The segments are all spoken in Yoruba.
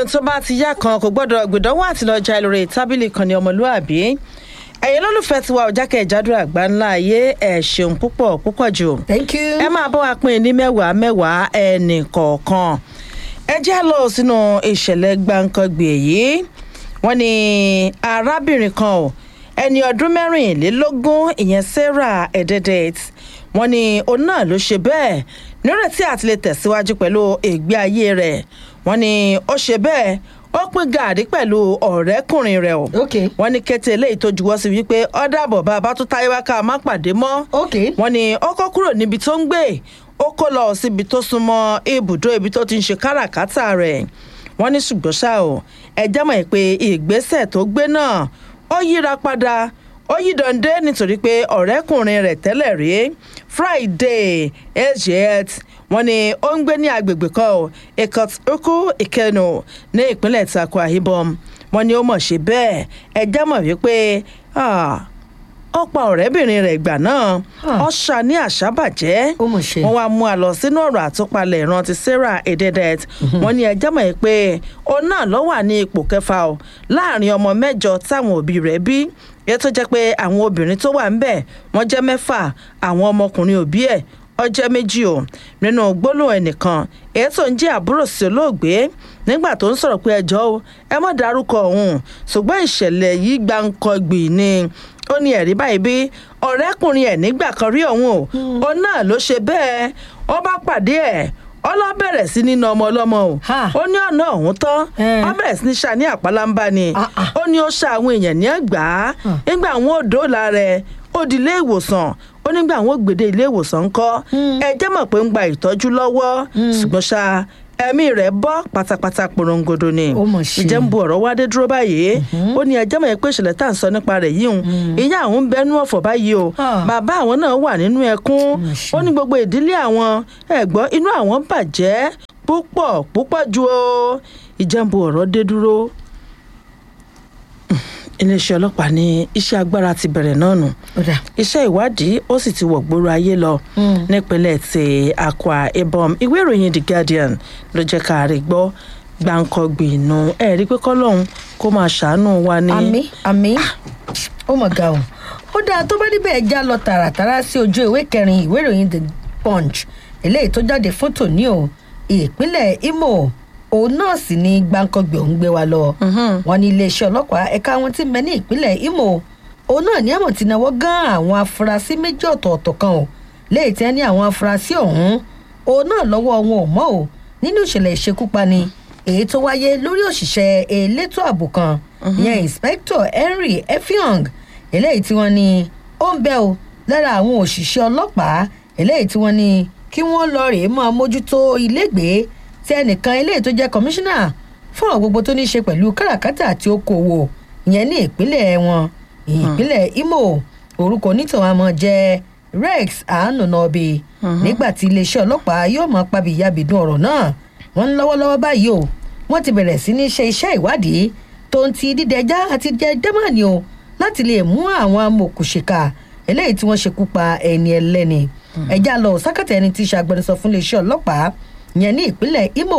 ohun tó bá ti yá kan kò gbọ́dọ̀ gbìdánwò àti lọ́jà lórí tábìlì kan ní ọmọlúàbí ẹ̀yin lólùfẹ́ tiwa òjákẹ́ ìjádù àgbà ńlá ayé ẹ̀ ṣeun púpọ̀ púpọ̀ jù thank you. ẹ máa bọ́ wa pín ní mẹ́wàá mẹ́wàá ẹnì kọ̀ọ̀kan ẹ já lọ sínú ìṣẹ̀lẹ̀ gbàǹkangbè yìí wọ́n ní arábìnrin kan ò ẹni ọdún mẹ́rìnlélógún ìyẹn sarah ededet wọ́n ní òun náà ló ṣe bẹ́ẹ̀ nírètí àti lè tẹ̀síwájú pẹ̀lú ìgbé ayé rẹ̀ wọ́n ní ó ṣe bẹ́ẹ̀ ó pín gàrí pẹ̀lú ọ̀rẹ́kùnrin rẹ̀ o ok wọ́n ní kété eléyìí tó juwọ́ sí wípé ọ̀dàbọ̀ bá a bá tún táyé wá ká a má pàdé mọ́ ok wọ́n ní ó kó kúrò níbi tó ń gbé ó kó lọ síbi tó súnmọ́ ibùdó ibi tó ti ń ṣe káràkátà rẹ̀ wọ́n ní ṣùgbọ́n ṣá o ẹjẹ́ mọ̀ pé ìgbésẹ̀ tó gbé náà ó yíra padà ó yí dande nítorí pé ọ̀rẹ́kùnrin rẹ̀ tẹ́lẹ̀ rí friday ejet wọ́n ní ó ń gbé ní agbègbè kan o ikot uku ikenu ní ìpínlẹ̀ takwa ibom wọ́n ní ó mọ̀ ṣe bẹ́ẹ̀ ẹjẹ́ mọ̀ wípé ah, ó pa ọ̀rẹ́bìnrin rẹ̀ ìgbà náà Ah. ó ṣá ní àṣàbàjẹ́ ó mọ̀ ṣe. wọ́n wá mú a lọ sínú ọ̀rọ̀ àtúpalẹ̀ ìrántí sarah ededet wọ́n ní ẹjẹ́ mọ̀ ẹ́ pé òun náà ló wà ní ipò kẹfà o láàrin ọmọ mẹ́jọ táwọn òbí rẹ̀ bí èyí tó jẹ́ pé àwọn obìnrin tó wà ń bẹ̀ wọ́n jẹ́ mẹ́fà àwọn ọmọkùnrin òbí ẹ̀ ọjọ́ méjì o nínú gbólóhùn ẹnìkan èyí tó ń jẹ́ àbúrò sí olóògbé nígbà tó ń sọ̀rọ̀ pé ẹjọ́ o ẹ mọ̀ dárúkọ òun ṣùgbọ́n ìṣẹ̀lẹ̀ yìí gbáǹkọ́gbì ni ó ní ẹ̀rí báyìí bí ọ̀rẹ́kùnrin ẹ̀ nígbà kan rí òun o òun náà ló ṣe bẹ́ẹ̀ ó bá pàdé ẹ̀ ó lọ bẹ̀rẹ̀ sí ní na ọmọ ọlọ́mọ o Ha. ó ní ọ̀nà ọ̀hún tán Eh. ó bẹ̀rẹ̀ sí ní ṣá ní àpálámbá ni Ah, ah. ó ní ó ṣá àwọn èèyàn ní ẹgbà á nígbà àwọn òdò la rẹ̀ ó di ilé ìwòsàn ó nígbà àwọn ògbèdè ilé ìwòsàn ńkọ́ ẹ jẹ́ mọ̀ pé ń gba ìtọ́jú lọ́wọ́ ṣùgbọ́n ṣá ẹ̀mí rẹ̀ bọ́ pátápátá porongodo ni Ó mọ̀ ṣe. ìjẹ́ ń bu ọ̀rọ̀ wá dé dúró báyìí ó ní ẹjẹ́ mọ̀ pé ìṣẹ̀lẹ̀ tá à ń sọ nípa rẹ̀ yìí hùn ìyá àwọn ń bẹnu ọ̀fọ̀ báyìí o Ah. bàbá àwọn náà wà nínú ẹkún Mà ṣe. ó ní gbogbo ìdílé àwọn ẹ̀gbọ́n inú àwọn bàjẹ́ púpọ̀ púpọ̀ ju o ìjẹ́ ń bu ọ̀rọ̀ dé dúró iléeṣẹ́ ọlọ́pàá ní iṣẹ́ agbára ti bẹ̀rẹ̀ náà nù ó dà iṣẹ́ ìwádìí ó sì ti wọ̀gbóró ayé lọ nípínlẹ̀ ti akwa ibom ìwé ìròyìn the guardian ló jẹ́ ká rí gbọ́ gbàǹkọ̀gbì inú ẹ̀ rí pé kọ́lọ́hún kó máa ṣàánú wa ní. àmì àmì ó mọ̀ ga o ó dáa tó bá níbẹ̀ já lọ tààràtàrà sí ojú ìwé kẹrin ìwé ìròyìn the punch eléyìí tó jáde fún tòní o ìpínlẹ̀ imo òun náà sì ni gbàǹkangbè òun gbé wa lọ wọn ní iléeṣẹ́ ọlọ́pàá ẹ̀ka wọn ti mẹ́ ní ìpínlẹ̀ imo òun náà ní àmọ̀ tí náwó gán àwọn afurasí méjì ọ̀tọ̀ọ̀tọ̀ kan o léyìí tí wọ́n ní àwọn afurasí ọ̀hún òun náà lọ́wọ́ wọn ò mọ́ o nínú ìṣẹ̀lẹ̀ ìṣekúpani èyí tó wáyé lórí òṣìṣẹ́ elétò ààbò kan ìyẹn inspector henry effiong eléyìí tí wọ́n ní ó ń bẹ́ o lára àwọn òṣìṣẹ́ ọlọ́pàá eléyìí tí wọ́n ní kí wọ́n lọ rèé máa mójútó ilégbèé tí ẹnìkan eléyìí tó jẹ́ kọmíṣánná fún àwọn gbogbo tó ní í ṣe pẹ̀lú káràkátà àti okòwò ìyẹn ní ìpínlẹ̀ wọn ìpínlẹ̀ imo orúkọ onítàn àmọ́ jẹ́ rex àánúnọ́bì nígbà tí iléeṣẹ́ ọlọ́pàá yóò máa pabìyàbìdún ọ̀rọ̀ náà wọ́n ń lọ́wọ́lọ́wọ́ báyìí o wọ́n ti bẹ̀rẹ̀ sí ní ṣe iṣẹ́ ìwádìí tó ń ti dídẹjá àti jẹ dẹ́mọ̀nì o láti lè mú àwọn amòkùnṣìkà eléyìí tí wọ́n ṣekú pa ẹni ẹlẹ́ni ẹ̀já lọ sákàtà ẹni tí í ṣe agbẹnusọ fún iléeṣẹ́ ọlọ́pàá yẹn ní ìpínlẹ̀ imo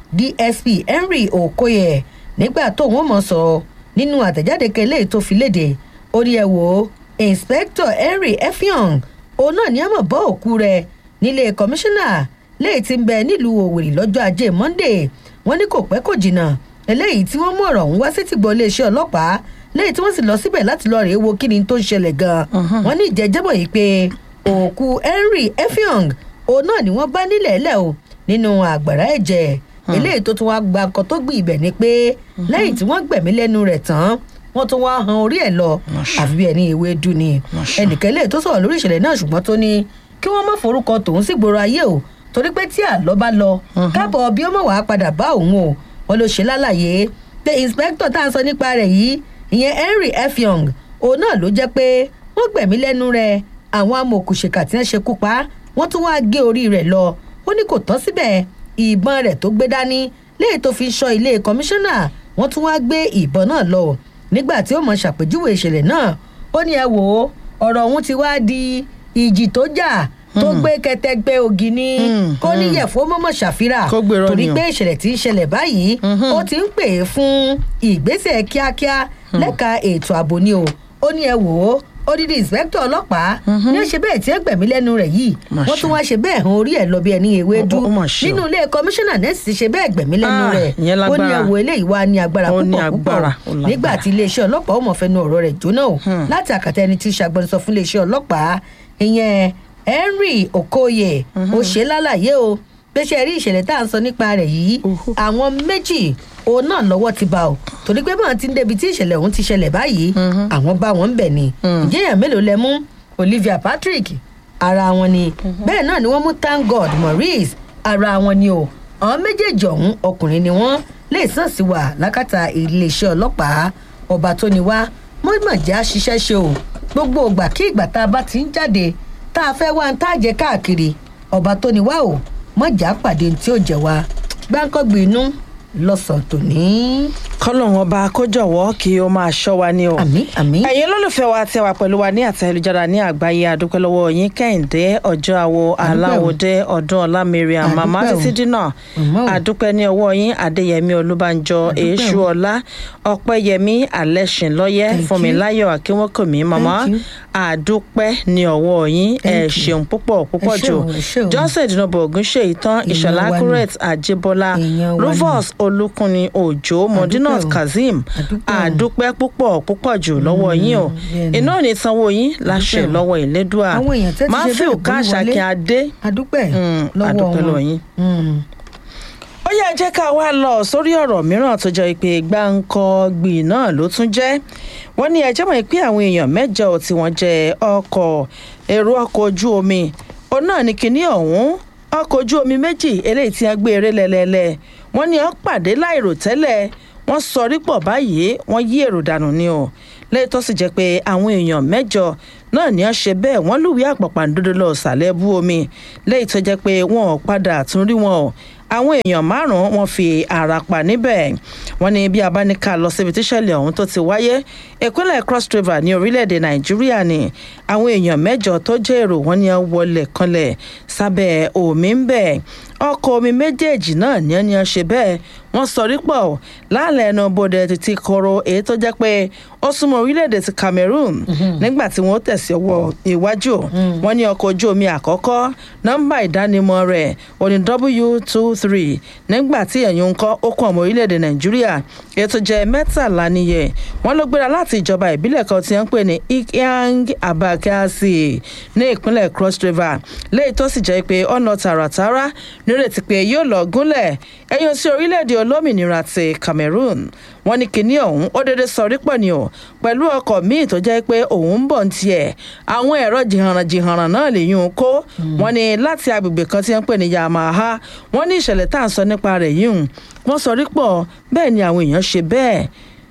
dsp henry okoye nígbà tó wọ́n mọ̀ sọ nínú àtẹ̀jáde kan eléyìí tó fi léde ó ní ẹ wò ó inspector henry effiong òun náà ní àmọ̀ bọ́ òkú rẹ̀ nílé kọmíṣánná léyìí tí ń bẹ nílùú òwèrè lọ́jọ́ ajé monday wọ́n ní kò pẹ́ kò jìnnà eléyìí tí wọ́n mú ọ̀rọ̀ ọ̀hún wá sí tìgbọ́ iléeṣẹ́ ọlọ́pàá léyìí tí wọ́n sì lọ síbẹ̀ láti lọ rèé wo kí ni tó ń ṣẹlẹ̀ gan-an wọ́n ní ìjẹ́jẹ́bọ̀ yìí pé òkú henry effiong òun náà ni wọ́n bá nílẹ̀ ẹ̀lẹ́ o nínú àgbàrá ẹ̀jẹ̀ eléyìí tó tún wá gba nǹkan tó gbìn ibẹ̀ ni pé lẹ́yìn tí wọ́n gbẹ̀mí lẹ́nu rẹ̀ tán wọ́n tún wá han orí ẹ̀ lọ àfi bí ẹni ìwé dùn ni ẹnìkan eléyìí tó sọ̀rọ̀ lórí ìṣẹ̀lẹ̀ náà ṣùgbọ́n tó ní kí wọ́n má forúkọ tòun sí gbòòrò ayé o torí pé tí àlọ́ bá lọ káàbọ̀ bí ó mọ̀ wá padà bá òun o wọn ló ṣe lálàyé pé inspector tá à ń sọ nípa rẹ̀ yìí ìyẹn henry effiong òun náà ló jẹ́ pé wọ́n gbẹ̀mí lẹ́nu rẹ̀ àwọn amòòkùnṣèkà tí wọ́n ṣekú pa wọ́n tún wá gé orí rẹ̀ lọ ó ní kò tán síbẹ̀ ìbọn rẹ̀ tó gbé dání léyìí tó fi ń ṣọ́ ilé kọmíṣánná wọ́n tún wá gbé ìbọn náà lọ nígbà tí ó mọ̀ ṣàpèjúwe ìṣẹ̀lẹ̀ náà ó ní ẹ wò ó ọ̀rọ̀ ọ̀hún ti wá di ìjì tó jà tó gbé kẹtẹgbẹ ògì ní kó níyẹ̀fọ́ mọ́mọ́ ṣàfírà Kó gbèrò torí ni o. pé ìṣẹ̀lẹ̀ tí ń ṣẹlẹ̀ báyìí ó ti ń pè é fún ìgbésẹ̀ kíákíá lẹ́ka ètò ààbò ni o ó ní ẹ wò ó odidi inspector ọlọ́pàá ní ó ṣe bẹ́ẹ̀ tí ẹ gbẹ̀mí lẹ́nu rẹ̀ yìí Mà wọ́n ṣe. tún wá ṣe bẹ́ẹ̀ hàn orí ẹ̀ lọ bí ẹni ewédú Ó- ó mà ṣe o. nínú ilé kọmíṣánná nẹ́ẹ̀sì ti ṣe bẹ́ẹ̀ gbẹ̀mí lẹ́nu Ah, rẹ̀ ìyẹn ó ní ẹ lágbára. wò eléyìí wá ní agbára Ó ní púpọ̀ púpọ̀ agbára, ó lágbára. nígbà tí iléeṣẹ́ ọlọ́pàá ó mọ̀ fẹnu ọ̀rọ̀ rẹ̀ jóná o láti àkàtà ẹni tí í ṣàgbọ́nsọ fún iléeṣẹ́ ọlọ́pàá ìyẹn henry okoye ó ṣe lálàyé o pé ṣe rí ìṣẹ̀lẹ̀ tá à ń sọ nípa rẹ̀ yìí Uhu. àwọn méjì òun náà lọ́wọ́ ti bá o torí pé báwọn ti ń débi tí ìṣẹ̀lẹ̀ ọ̀hún ti ṣẹlẹ̀ báyìí àwọn bá wọn ń bẹ̀ ni ìjẹyàn mélòó lẹ mú olivia patrick ara wọn ni bẹ́ẹ̀ náà ni wọ́n mú thank god maurice ara wọn ni o àwọn méjèèjì ọ̀hún ọkùnrin ni wọ́n lè sàn sí wa lákàtà iléeṣẹ́ ọlọ́pàá ọba tó ni wá mọ́mọ́ jẹ́ àṣìṣe ṣe o gbogbo ìgbà kí ìgbà tá a bá ti ń jáde tá a fẹ́ wá ń tá a jẹ káàkiri ọba tó ni wá o mọ̀jà pàdé tí ó jẹ wá gbáǹkọ́gbìn inú lọ́sàn-án tòní. kọ́lọ́hún ọba kó jọ̀wọ́ kí ó máa ṣọ́ wa ní o. àmì àmì. ẹ̀yin olólùfẹ́ wa tí a wà pẹ̀lú wa ní àtẹ̀lẹ́jára ní àgbáyé àdúpẹ́ lọ́wọ́ yín kẹ́hìndé ọjọ́ àwo aláwòdé ọdún ọlá mariam màmá Àdúpẹ́ o. títí dínà Màmá o. àdúpẹ́ ní ọwọ́ yín adéyẹmí olúbànjọ Àdúpẹ́ o. èṣù ọlá ọpẹ́yẹmí alẹ́sìnlọ́yẹ́ Thank you. fúnmiláyọ̀ akínwókòmí màmá Thank you. àdúpẹ́ ní ọwọ́ yín ẹ Thank you. ṣeun púpọ̀ púpọ̀ Ẹ jù ṣeun, ẹ ṣeun. johnson ìdùnnàbọ ògúnṣe ìtàn Èèyàn ìṣọlá wa ni. kúrẹt àjẹbọlá Èèyàn wa ni. rufus olùkùnrin òjò modinat o. kazeem Àdúpẹ́ o. àdúpẹ́ púpọ̀ púpọ̀ jù lọ́wọ́ yín o bẹ́ẹ̀ ni. iná ò ní sanwó yín láṣẹ Àdúpẹ́ o. lọ́wọ́ ìlédùá àwọn èèyàn tẹ́ ti ṣe matthew bẹ́ẹ̀ gbórí káṣákí wọlé. adé adúpẹ́ Mm, lọ́wọ́ àdúpẹ́ wọn. lọ́wọ́ yín. Mm. ó yẹ jẹ́ ká wá lọ sórí ọ̀rọ̀ mìíràn tó jẹ́ pé gbáǹkọ́ gbì náà ló tún jẹ́ wọ́n ní ẹjẹ́ mọ̀ pé àwọn èèyàn mẹ́jọ tí wọ́n jẹ́ ọkọ̀ èrò ọkọ̀ ojú omi òun náà ní kinní ọ̀hún ọkọ̀ ojú omi méjì eléyìí tí wọ́n gbé eré lẹ́lẹ́lẹ́ wọ́n ní wọ́n pàdé láìrò tẹ́lẹ̀ wọ́n sọrí pọ̀ báyìí wọ́n yí èrò dànù ni o lẹ́yìn tó sì jẹ́ pé àwọn èèyàn mẹ́jọ náà ní wọ́n ṣe bẹ́ẹ̀ wọ́n lùwí àpàpàǹdodo lọ sàlẹ̀ bú omi lẹ́yìn tó jẹ́ pé wọn ò padà tún rí wọn o àwọn èèyàn márùn-ún wọn fi ara pa níbẹ̀ wọ́n ní bí abáníkà lọ síbi tíṣẹ̀lẹ̀ ọ̀hún tó ti wáyé ìpínlẹ̀ cross river ní orílẹ̀-èdè nàìjíríà ni àwọn èèyàn mẹ́jọ tó jẹ́ èrò wọn ni wọ́n wọlé kanlẹ̀ sábẹ́ omi ń bẹ̀ ọkọ̀ omi méjèèjì náà ní ẹni ọ ṣe bẹ́ẹ̀ wọ́n sọrí pọ̀ láàlẹ́ ẹnu bodè títí koro èyí tó jẹ́ pé ó súnmọ́ orílẹ̀-èdè ti cameroon nígbà tí wọ́n tẹ̀sí ọwọ́ iwájú wọ́n ní ọkọ̀ ojú omi àkọ́kọ́ nọ́mbà ìdánimọ̀ rẹ̀ òní w two three nígbà tí ẹ̀yìn ń kọ́ ó kún ọmọ orílẹ̀-èdè nàìjíríà èyí tó jẹ́ mẹ́tàlá níye wọ́n ló gbéra láti ìjọba ìbílẹ̀ kan tí wọ́n ń pè ní ikyang abakasi ní ìpínlẹ̀ cross river léyìí tó sì jẹ́ pé ọ̀nà tààràtàrà nírètí pé yóò lọ gúnlẹ̀ ẹ̀yìn sí orílẹ̀-èdè olómìnira ti cameroon wọ́n ní kinní ọ̀hún ó dédé sọrí pọ̀ ni o pẹ̀lú ọkọ̀ míì tó jẹ́ pé òun ń bọ̀ ní tiẹ̀ àwọn ẹ̀rọ jìhànràn-jìhànràn náà lè yún un kó wọ́n ní láti agbègbè kan tí wọ́n ń pè ní yamaha wọ́n ní ìṣẹ̀lẹ̀ tá à ń sọ nípa rẹ̀ yìí hùn wọ́n sọrí pọ̀ bẹ́ẹ̀ ni àwọn èèyàn ṣe bẹ́ẹ̀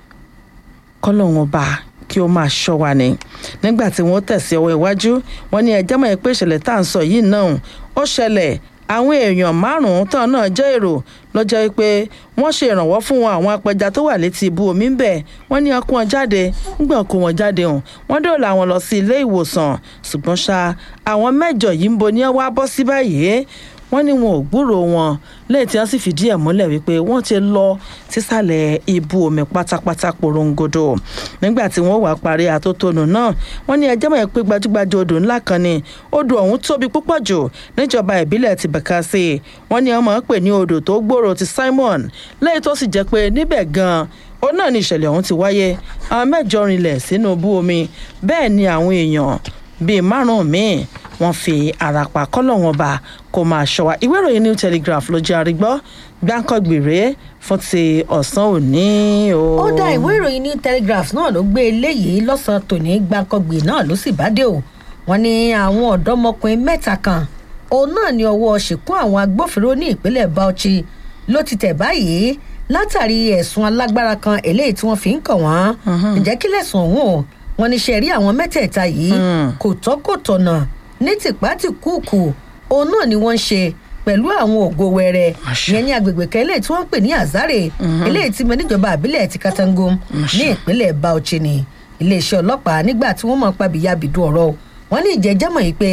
kọ́lọ́hún ọba kí ó máa ṣọ́ wa ni nígbà tí wọ́n tẹ̀sí ọwọ́ iwájú wọ́n ní ẹjẹ́ mọ̀ pé ìṣẹ̀lẹ̀ tá à ń sọ yìí náà ó ṣẹlẹ̀ àwọn èèyàn márùn-ún tán náà jẹ́ èrò lọ́jọ́ pé wọ́n ṣe ìrànwọ́ fún wọn àwọn apẹja tó wà létí ibú omi ń bẹ̀ wọ́n ní ọkùn wọn jáde ńgbà kó wọn jáde hàn wọ́n dóòlà wọn lọ sí ilé ìwòsàn ṣùgbọ́n ṣá àwọn mẹ́jọ yìí ń bo ní wá bọ́ sí báyìí wọ́n ní wọn ò gbúrò wọn lẹ́yìn tí wọ́n sì fìdí ẹ̀ múlẹ̀ wípé wọ́n ti lọ sísàlẹ̀ ibú omi pátápátá porongodo nígbà tí wọ́n wà parí àtótónu náà wọ́n ní ẹjẹ́ mọ̀ pé gbajúgbajà odò ńlá kan ni odò ọ̀hún tóbi púpọ̀ jù níjọba ìbílẹ̀ ti bẹ̀kásì wọ́n ní ọmọ pè ní odò tó gbòòrò ti simon lẹ́yìn tó sì jẹ́ pé níbẹ̀ gan-an ó náà ní ìṣẹ̀lẹ̀ ọ̀hún ti wáyé àwọn mẹ́jọ rinlẹ̀ sínú ibú omi bẹ́ẹ̀ ni àwọn èèyàn bíi márùn-ún míì wọ́n fi ara pa kọ́lọ́wọ́n ba kó máa ṣọ́ wa ìwé ìròyìn new telegraph ló jẹ́ àrígbọ́ gbáǹkọ́gbèrè fún ti ọ̀sán òní o. ó dá ìwé ìròyìn ní telegraph náà ló gbé eléyìí lọ́sàn-án tòní gbàǹkangbè náà ló sì bá dé o wọ́n ní àwọn ọ̀dọ́mọkùnrin mẹ́ta kan òun náà ní ọwọ́ ṣìkún àwọn agbófinró ní ìpínlẹ̀ bauchi ló ti tẹ̀ báyìí látàrí ẹ̀sùn alágbára kan eléyìí tí wọ́n fi ń kàn wọ́n ǹjẹ́ kí lẹ̀sùn ọ̀hún o wọ́n ní ṣe rí àwọn mẹ́tẹ̀ẹ̀ta yìí kò tọ́ kò tọ̀nà ní tìpátìkúùkù òun náà ni wọ́n ń ṣe pẹ̀lú àwọn ògo wẹrẹ yẹn ní agbègbè kan eléyìí tí wọ́n ń pè ní azare eléyìí tí mo níjọba àbílẹ̀ ti katangom ní ìpínlẹ̀ bauchi ni iléeṣẹ́ ọlọ́pàá nígbà tí wọ́n mọ̀ pàbíyá bìdú ọ̀rọ̀ wọ́n ní ìjẹ́jẹ́mọ̀ yìí pé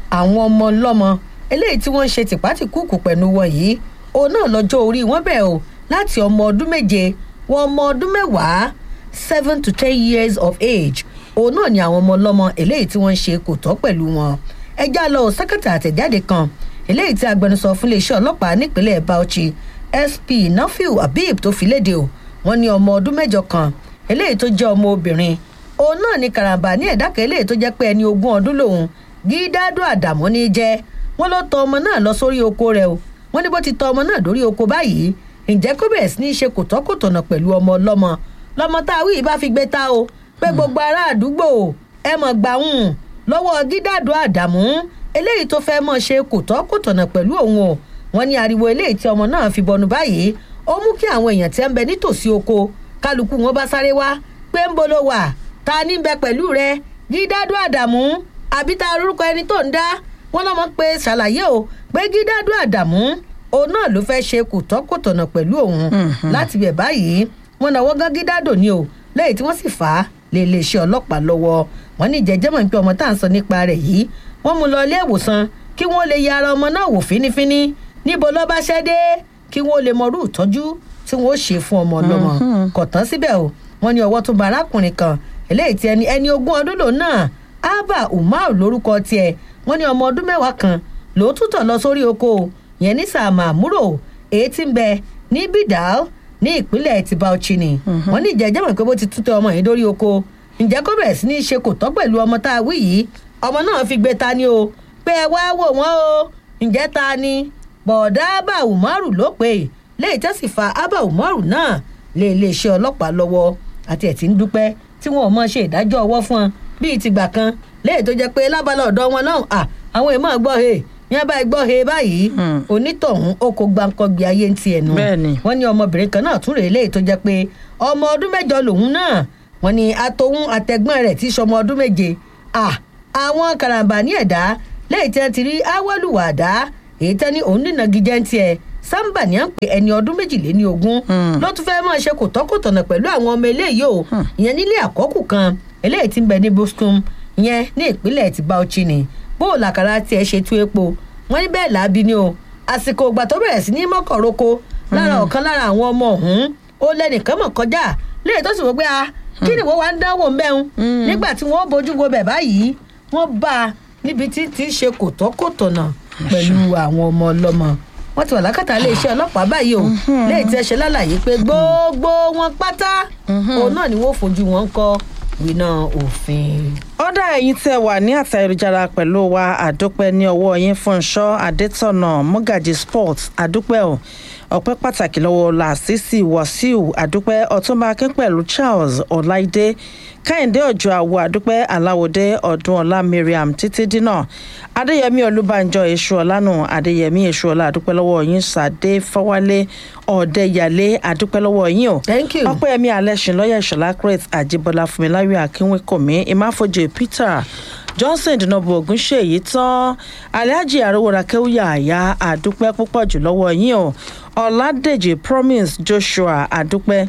àwọn ọmọ ọlọ́mọ eléyìí tí wọ́n ń ṣe tìpátìkúùkù pẹ̀lú wọn yìí òun náà lọ́jọ́ orí wọn bẹ̀ o láti ọmọ ọdún méje wọ ọmọ ọdún mẹ́wàá seven to ten years of age òun náà ni àwọn ọmọ ọlọ́mọ eléyìí tí wọ́n ń ṣe kò tọ́ pẹ̀lú wọn ẹjá lọ sẹ́kẹ̀tà àtẹ̀jáde kan eléyìí tí agbẹnusọ fún iléeṣẹ́ ọlọ́pàá nípínlẹ̀ bauchi sp nafiu habib tó fi léde o wọ́n ní ọmọ ọdún mẹ́jọ kan eléyìí tó jẹ́ ọmọ obìnrin òun náà ni karambà ní ẹ̀dá kan eléyìí tó jẹ́ pé ẹni ogún ọdún lòun gídádùn àdàmú ní jẹ́ wọ́n ló tọ ọmọ náà lọ sórí oko rẹ̀ o wọ́n ní bó ti tọ ọmọ náà dórí oko báyìí ǹjẹ́ kó bẹ̀rẹ̀ sí ní ṣe kòtọ́kòtọ̀nà pẹ̀lú ọmọ ọlọ́mọ lọmọ tá a wí bá fi gbé ta o pé gbogbo ará àdúgbò ẹ mọ̀ gbà ń lọ́wọ́ gídádùn àdàmú eléyìí tó fẹ́ mọ̀ ṣe kòtọ́kòtọ̀nà pẹ̀lú òun o wọ́n ní ariwo eléyìí tí ọmọ náà fi bọnu báyìí ó mú kí àwọn èèyàn tí ń bẹ nítòsí oko kálukú wọn bá sáré wá pé ń bolo wà ta ní bẹ pẹ̀lú rẹ gídádùn àdàmú àbí ta orúkọ ẹni tó ń dá wọn lọ́mọ pé ṣàlàyé o pé gídádùn àdàmú òun náà ló fẹ́ ṣe kòtọ́kòtọ̀nà pẹ̀lú òun láti bẹ̀ báyìí wọn náwó gán gídádò ni o lẹ́yìn tí wọ́n sì fà á lé iléeṣẹ́ ọlọ́pàá lọ́wọ́ wọn ní ìjẹ́jẹ́mọ̀ pé ọmọ tá à ń sọ nípa rẹ̀ yìí wọ́n mú lọ ilé ìwòsàn kí wọ́n lè ya ara ọmọ náà wò fínífíní níbo ló bá ṣẹ́ dé kí wọ́n lè mọrú ìtọ́jú tí wọ́n ó ṣe fún ọmọ ọlọ́mọ kò tán síbẹ̀ o wọ́n ní ọwọ́ tó ba arákùnrin kan eléyìí tí ẹni ẹni ogún ọdún lòun náà abba umar lórúkọ tiẹ̀ wọ́n ní ọmọ ọdún mẹ́wàá kan lòún tútọ̀ lọ sórí oko yẹn ní sàmà àmúrò èyí tí ń bẹ ní bidal ní ìpínlẹ̀ ti bauchi ni wọ́n ní ìjẹ́jẹ́ mọ̀ pé bó ti tútọ̀ ọmọ yìí dórí oko ǹjẹ́ kó bẹ̀rẹ̀ sí ní ṣe kò tọ́ pẹ̀lú ọmọ tá a wí yìí ọmọ náà fi gbé ta ni o pé ẹ wá wò wọ́n o ǹjẹ́ ta ni bọ̀dá abba umaru ló pè é léyìí tó sì fa abba umaru náà lé iléeṣẹ́ ọlọ́pàá lọ́wọ́ àti ẹ̀ tí ń dúpẹ́ tí wọn ò mọ ṣe ìdájọ́ ọwọ́ fún wọn bíi tìgbà kan léyìí tó jẹ́ pé lábala ọ̀dọ́ wọn náà à àwọn èèmọ̀ gbọ́ he yẹn báyìí gbọ́ he báyìí onítọ̀hún ó kó gbáǹkọ́gbé ayé ń tiẹ̀ nù wọ́n ní ọmọbìnrin kan náà tún rèé léyìí tó jẹ́ pé ọmọ ọdún mẹ́jọ lòun náà wọ́n ní atohun àtẹ̀gbọ́n rẹ̀ tí í ṣọmọ ọdún méje à àwọn karambà ní ẹ̀dá léyìí tí wọ́n ti rí awọ́lùwàdá èyí tẹ́ ní òun nínà gíjẹ́ ń tiẹ̀ samba ní à ń pè ẹni ọdún méjìléní ogún ló tún fẹ́ẹ́ máa ṣe kòtọ́kòtọ̀nà pẹ̀lú àwọn ọmọ eléyìí o ìyẹn nílé àkọ́kù kan eléyìí ti ń bẹ ní boston ìyẹn ní ìpínlẹ̀ ti bauchi ni bó o làkàrà tiẹ̀ ṣe tú epo wọ́n ní bẹ́ẹ̀ làábi ni o àsìkò ìgbà tó bẹ̀rẹ̀ sí ní mọ́kànróko lára ọ̀kan lára àwọn ọmọ ọ̀hún ó lẹ́nìkan mọ̀ kọjá léyìí tó sì wọ́n pé a kí ni wọ́n wá ń dánwò mbẹ́hùn nígbà tí wọ́n bójú wo bẹ̀ báyìí wọ́n bá a níbi tí tí ń ṣe kòtọ́kòtọ̀nà pẹ̀lú àwọn ọmọ ọlọ́mọ wọ́n ti wà lákàtà iléeṣẹ́ ọlọ́pàá báyìí o léyìí tí ẹ ṣe lálàyé pé gbogbo wọn pátá òun náà ni wọ́n fojú wọn kọ́ winá òfin. ọ̀dà ẹ̀yin tẹ́ wà ní àtà ayélujára pẹ̀lú wa àdúpẹ́ ní ọwọ́ yín fúnṣọ́ adétọ̀nà mọ́gàjì sports àdúpẹ́ o ọpẹ́ pàtàkì lọ́wọ́ làṣìṣì wàsíù àdúpẹ́ ọ̀túnba akínpẹ̀lú charles ọláìdé káyìndé ọjọ́ àwọ àdúpẹ́ aláwọ̀dé ọdúnọlá mariam títí dínà adéyẹmí olúbànjọ èṣù ọlánù adéyẹmí èṣù ọlá àdúpẹ́ lọ́wọ́ yín sàdé fọwálé ọ̀dẹ́yàlé àdúpẹ́ lọ́wọ́ yín o Thank you. ọpẹ́yẹmí alẹ́sìn lọ́yẹ̀ ìṣọ̀lá crete àjíbọ́lá fúnmiláyọ̀ akínwékòmí ìmáfojì peter johnson dùnàbù ògúnṣèyí tán alhaji arówóra kéwúyà àyà àdúpẹ́ púpọ̀ jù lọ́wọ́ yín o ọ̀làdèjì promise joshua àdúpẹ́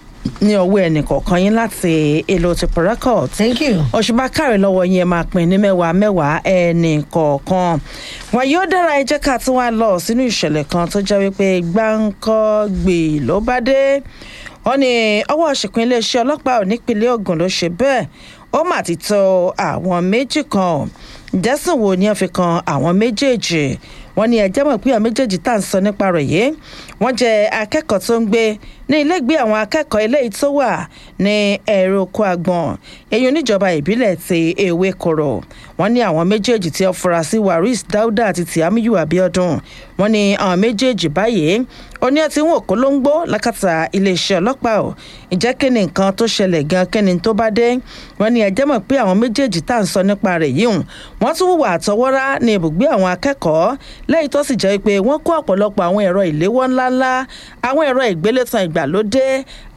ní ọwọ́ ẹnìkọ̀ọ̀kan yín láti èlò ti pọ̀rẹ́kọ̀t thank you. òṣùbà kárẹ̀ lọ́wọ́ yín ẹ máa pín ní mẹ́wàá mẹ́wàá ẹnì kọ̀ọ̀kan wọn yóò dára ẹ jẹ́ ká tún wá lọ sínú ìṣẹ̀lẹ̀ kan tó jẹ́ wípé gbáǹkọ́ gbè ló bá dé wọ́n ní ọwọ́ ṣìkún iléeṣẹ́ ọlọ́pàá ò nípínlẹ̀ ogun ló ṣe bẹ́ẹ̀ ó mà ti tó àwọn méjì kan jẹ́sùn wo ni wọ́n fi kan àwọn méjèèjì wọ́n ní ẹjẹ́ mọ̀ pé àwọn méjèèjì tá à ń sọ nípa rẹ̀ yìí wọ́n jẹ́ akẹ́kọ̀ọ́ tó ń gbé ní ilégbé àwọn akẹ́kọ̀ọ́ eléyìí tó wà ní ẹ̀rọ oko àgbọ̀n èyí oníjọba ìbílẹ̀ ti ewé koro wọ́n ní àwọn méjèèjì tí wọ́n fura sí waris dauda àti tiamiyu abiodun wọ́n ní àwọn méjèèjì báyìí ó ní ọtí wọn kó ló ń gbó lákàtà iléeṣẹ́ ọlọ́pàá ò ìjẹ́ kí ni nǹkan tó ṣẹlẹ̀ gan kí ni tó bá dé wọ́n ní ẹjẹ́ mọ̀ pé àwọn méjèèjì tá à ń sọ nípa rẹ̀ yìí hùn wọ́n tún hùwà àtọwọ́rá ní ibùgbé àwọn akẹ́kọ̀ọ́ lẹ́yìn tó sì jẹ́ pé wọ́n kó ọ̀pọ̀lọpọ̀ àwọn ẹ̀rọ ìléwọ́ ńláńlá àwọn ẹ̀rọ ìgbélétan ìgbàlódé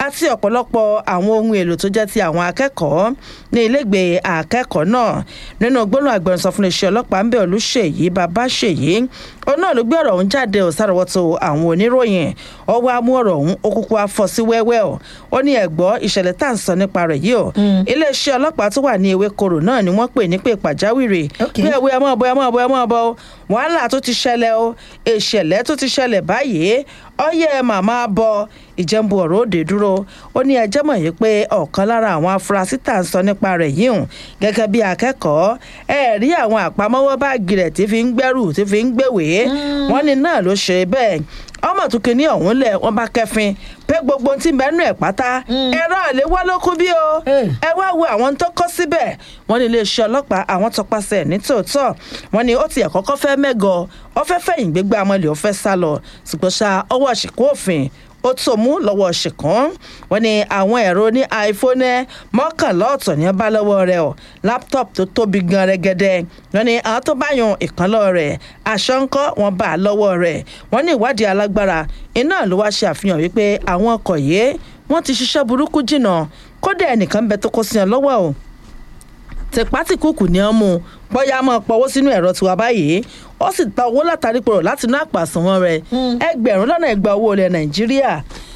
àti ọ̀pọ̀lọpọ̀ àwọn ohun èlò tó jẹ́ ti àwọn akẹ́kọ̀ọ́ ní ilégbèé akẹ́kọ̀ọ́ náà nínú gbóná agbẹnusọ fún iléeṣẹ́ ọlọ́pàá ń bẹ̀ olùṣèyí babáṣèyí òun náà ló gbé ọ̀rọ̀ ọ̀hún jáde ò sáròwọ́tò àwọn oníròyìn ọwọ́ amú ọ̀rọ̀ ọ̀hún ó kúkú afọ́ sí wẹ́wẹ́ ọ̀ ó ní ẹ̀gbọ́ ìṣẹ̀lẹ̀ tá à ń sọ nípa rẹ̀ yìí ọ̀ iléeṣẹ́ ọlọ́pàá tó wà ní ewékorò náà ni wọ́n pè ní pé pàjáwìrì Okay. pé ẹ̀wé ẹ̀ mọ́ ọ̀bọ ẹ̀ mọ́ ọ̀bọ ẹ̀ mọ́ ọ̀bọ wàhálà tó ti ṣẹlẹ̀ o ìṣẹ̀lẹ̀ tó ti ṣẹlẹ̀ báyìí ọyẹ màmá bọ ìjẹ́nbu ọ̀rọ̀ òde dúró ó ní ẹjẹ́ mọ̀ yìí pé ọ̀kan lára àwọn afurasí tá à ń sọ nípa rẹ̀ yìí hùn gẹ́gẹ́ bí akẹ́kọ̀ọ́ ẹ rí àwọn àpamọ́wọ́ báàgì rẹ̀ tí fi ń gbẹ́rù tí fi ń gbèwèé wọ́n ní náà ló ṣe bẹ́ẹ̀ ọmọ tó kìíní ọ̀hún lẹ̀ wọ́n bá kẹfin pé gbogbo ohun tí mẹ́nu ẹ̀ pátá ẹ̀rọ àléwọ́ ló kú bí o Hey. ẹ wá wo àwọn tó kọ́ síbẹ̀ wọ́n ní iléeṣẹ́ ọlọ́pàá àwọn tọpasẹ̀ ní tòótọ́ wọ́n ní ó tiẹ̀ kọ́kọ́ fẹ́ mẹ́gọ ọ fẹ́ fẹ̀yìn gbégbá amọ̀lẹ̀ ó fẹ́ sá lọ ṣùgbọ́n ṣá ọwọ́ àṣìkò òfin ó tó mú lọ́wọ́ ṣìkún wọ́n ní àwọn ẹ̀rọ ní iphone mọ́kànlá ọ̀tọ̀ ní bá lọ́wọ́ rẹ̀ ọ̀ laptop tó tóbi gan rẹ́gẹ́dẹ́ wọ́n ní àwọn tó bá yan ìkànlọ́ rẹ̀ aṣọ ńkọ́ wọn bá a lọ́wọ́ rẹ̀ wọ́n ní ìwádìí alágbára iná ló wá ṣe àfihàn wípé àwọn ọkọ̀ yìí wọ́n ti ṣiṣẹ́ burúkú jìnnà kódà ẹnìkan bẹ tó kó sí ọ lọ́wọ́ o tìpátìkùkù ni wọ́n mú un bóyá máa pọwọ́ sínú ẹ̀rọ tiwa báyìí ó sì gba owó látàrí pòrò láti inú àpò àsùnwọ̀n rẹ̀ ẹgbẹ̀rún lọ́nà ẹgbà owó ilẹ̀ nàìjíríà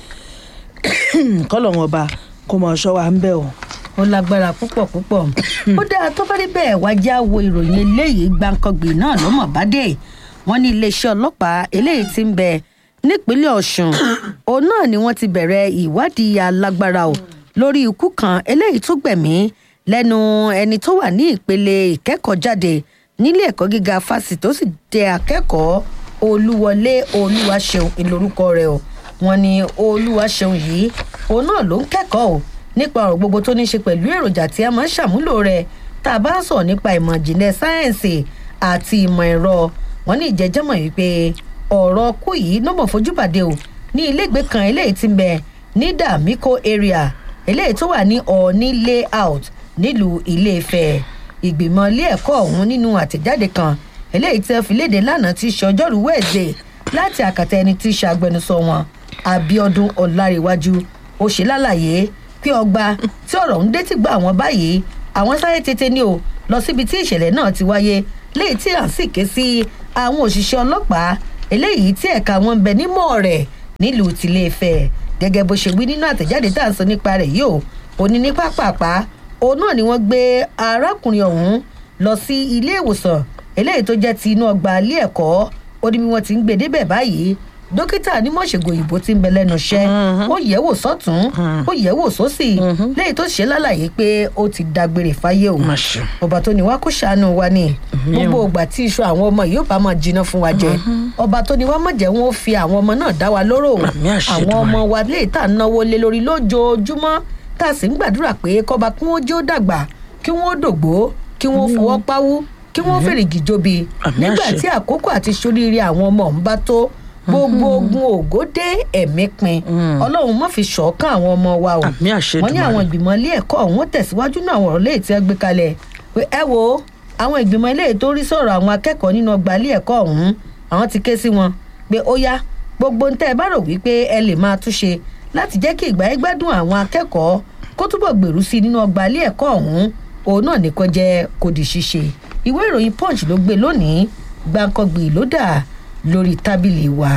kọ́lọ̀ wọn ọba kó mọ̀ ọ́ṣọ́ wa ń bẹ̀ o. ó lágbára púpọ̀ púpọ̀ ó dáa tó bá rí bẹ́ẹ̀ wá já wo ìròyìn eléyìí gbàǹkangbì náà ló mọ̀ bá dé wọ́n ní iléeṣẹ́ ọlọ́pàá eléyìí ti ń bẹ nípínlẹ̀ ọ̀ṣun òun náà ni wọ́n ti bẹ̀rẹ̀ ìwádìí alágbára o lórí ikú kan eléyìí tó gbẹ̀mí lẹ́nu ẹni tó wà ní ìpele ìkẹ́kọ̀ọ́ jáde nílé ẹ̀kọ́ gíga fásitì tó sì jẹ́ akẹ́kọ̀ọ́ olúwọlé olúwaṣeun ìlórúkọ rẹ̀ o wọ́n ní olúwaṣeun yìí òun náà ló ń kẹ́kọ̀ọ́ o nípa ọ̀rọ̀ gbogbo tó ní ṣe pẹ̀lú èròjà tí a máa ń ṣàmúlò rẹ̀ tá a bá ń sọ̀rọ̀ nípa ìmọ̀ ìjìnlẹ̀ sáyẹ́ǹsì àti ìmọ̀ ẹ̀rọ wọn ní ìjẹ́jẹ́mọ̀ wípé ọ̀rọ̀ kú yìí ló mọ̀ fojú bàdé o ní iléègbé kan eléyìí ti ń bẹ ní dàmíkò area eléyìí tó wà ní ọ̀ọ́ní layout nílùú ilé-ifẹ̀ ìgbìmọ̀ ilé ẹ̀kọ́ ọ̀hún nínú àtẹ̀jáde kan eléyìí tí wọ́n fi léde lánàá ti ṣe ọjọ́rú wẹ̀ẹ́dẹ̀ láti àkàtà ẹni tí í ṣe agbẹnusọ wọn abiodun ọ̀làríwájú ó ṣe lálàyé pé ọgbà tí ọ̀rọ̀ ń dé ti gba àwọn báyìí àwọn sáré tètè ní o lọ síbi tí ìṣẹ̀lẹ̀ náà ti wáyé léyìí tí à ń sì ké sí àwọn òṣìṣẹ́ ọlọ́pàá eléyìí tí ẹ̀ka wọn ń bẹ nímọ̀ rẹ̀ nílùú tìlẹ̀-ifẹ̀ gẹ́gẹ́ bó ṣe wí nínú àtẹ̀jáde tá à ń sọ nípa rẹ̀ yìí o òní ní pápápá òun náà ni wọ́n gbé arákùnrin ọ̀hún lọ sí ilé ìwòsàn eléyìí tó jẹ́ ti inú ọgbà ilé ẹ̀kọ́ ó ní bí wọ́n ti ń gbé débẹ̀ báyìí dókítà onímọ̀ṣègùn òyìnbó ti ń bẹ lẹ́nu iṣẹ́ ó yẹ̀ wò sọ́tún ó yẹ̀ wò sósì lẹ́yìn tó ṣe lálàyé pé ó ti dágbére fáyé o Má ṣe. ọba tó ní wá kó ṣàánú wa ni gbogbo ìgbà tí iṣu àwọn ọmọ yìí ó bá máa jiná fún wa jẹ ọba tó ní wá mọ̀ jẹ́ wọn ó fi àwọn ọmọ náà dá wa lóró Àmì àṣẹ àwọn Èdùmàrè. ọmọ wa lè tà náwó lé lórí lójoojúmọ́ tá a sì ń gbàdúrà pé kọ́ba kí wọ́n jẹ́ ó dàgbà kí wọ́n ó dògbó kí wọ́n fọwọ́ páwú kí wọ́n fèrègì jobi Àmì nígbà àṣẹ. tí àkókò àti soríire àwọn ọmọ ń bá tó gbogbo ogun ògo dé ẹ̀mí pin ọlọ́run má fi ṣọ̀ọ́kàn àwọn ọmọ wa o Àmì àṣẹ wọ́n ní Èdùmàrè. àwọn ìgbìmọ̀ ilé ẹ̀kọ́ ọ̀hún tẹ̀síwájú náà àwọn ọ̀rọ̀ léyìí tí wọ́n gbé kalẹ̀ pé ẹ wo àwọn ìgbìmọ̀ ilé tó rí sọ̀rọ̀ àwọn akẹ́kọ̀ọ́ nínú ọgbà ilé ẹ̀kọ́ ọ̀hún àwọn ti ké sí wọn pé ó yá gbogbo ń tẹ́ ẹ bá rò wípé ẹ lè máa túnṣe láti jẹ́ kí ìgbà yẹn gbádùn àwọn akẹ́kọ̀ọ́ kó túbọ̀ gbèrú sí i nínú ọgbà ilé ẹ̀kọ́ ọ̀hún òun náà ní kó jẹ́ kó di ṣíṣe ìwé ìròyìn punch ló gbé lónìí gbàǹkangbì ló dà lórí tábìlì wa.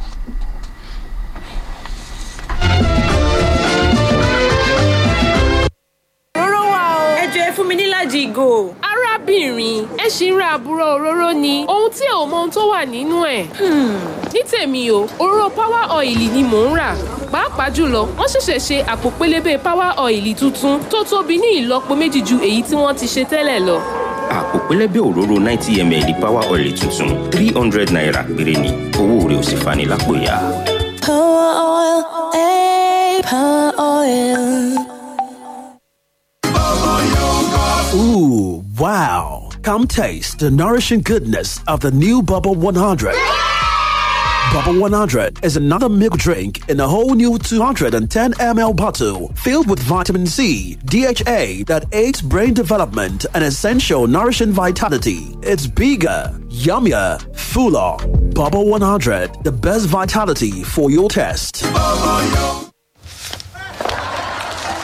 òróró wà o. ẹ jọ ẹ fún mi níláàjì ìgò. arábìnrin ẹ ṣì ń ra àbúrò òróró ni ohun tí ò mọ ohun tó wà nínú ẹ̀. ní tèmi o òróró power oil ni mò ń rà pàápàá jùlọ wọ́n ṣẹ̀ṣẹ̀ ṣe àpò pélébé power oil tuntun tó tóbi ní ìlọ́po méjì ju èyí tí wọ́n ti ṣe tẹ́lẹ̀ lọ. àpò pẹlẹbẹ òróró ninety ml power oil tuntun three hundred naira péré ni owó rẹ̀ ò sì fani lápò ya. Power oil, eh, power oil. Ooh, wow. Come taste the nourishing goodness of the new Bubble 100. Bubble 100 is another milk drink in a whole new 210 ml bottle filled with vitamin C, DHA that aids brain development and essential nourishing vitality. It's bigger, yummier, fuller. Bubble 100, the best vitality for your taste.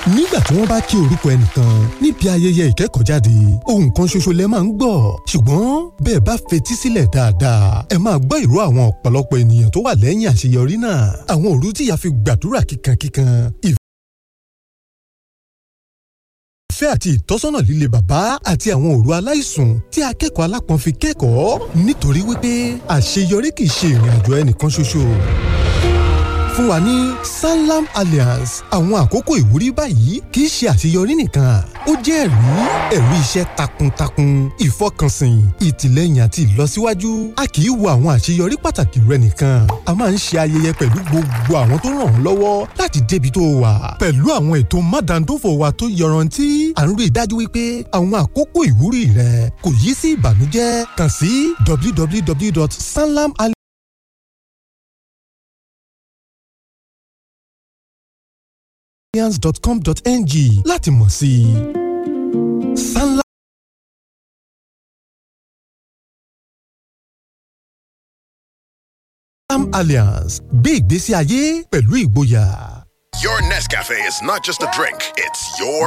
nígbà tí wọ́n bá kí orúkọ ẹnìkan níbi ayẹyẹ ìkẹ́kọ̀ọ́jáde ohun kan ṣoṣo lẹ máa ń gbọ́ ṣùgbọ́n bẹ́ẹ̀ bá fetí sílẹ̀ dáadáa ẹ máa gbọ́ ìró àwọn ọ̀pọ̀lọpọ̀ ènìyàn tó wà lẹ́yìn àṣeyọrí náà àwọn òru tí ìyá fi gbàdúrà kíkankíkan ìfẹ́ àti ìtọ́sọ́nà líle bàbá àti àwọn òru aláìsùn tí akẹ́kọ̀ọ́ alápọ̀n fi kẹ́kọ̀ọ́ nítorí wípé àṣeyọrí kì í ṣe ìrìn àjò ẹnìkan ṣoṣo fún wa ní sanlam alliance àwọn àkókò ìwúrí báyìí kì í ṣe àṣeyọrí nìkan ó jẹ́ ẹ̀rí ẹ̀rí iṣẹ́ takuntakun ìfọkànsìn ìtìlẹ́yìn àti ìlọsíwájú a kì í wo àwọn àṣeyọrí pàtàkì rẹ nìkan a máa ń ṣe ayẹyẹ pẹ̀lú gbogbo àwọn tó ràn ọ́ lọ́wọ́ láti débi tó wà pẹ̀lú àwọn ètò mádàndófò wa tó yọrantí à ń rí i dájú wípé àwọn àkókò ìwúrí rẹ kò yí sí ìbànújẹ́ kàn sí www.sanlam alliance.com.ng láti mọ̀ sí i. Sanlam Alliance gbé ìgbésí ayé pẹ̀lú ìgboyà. Your Nescafe is not just a drink, it's your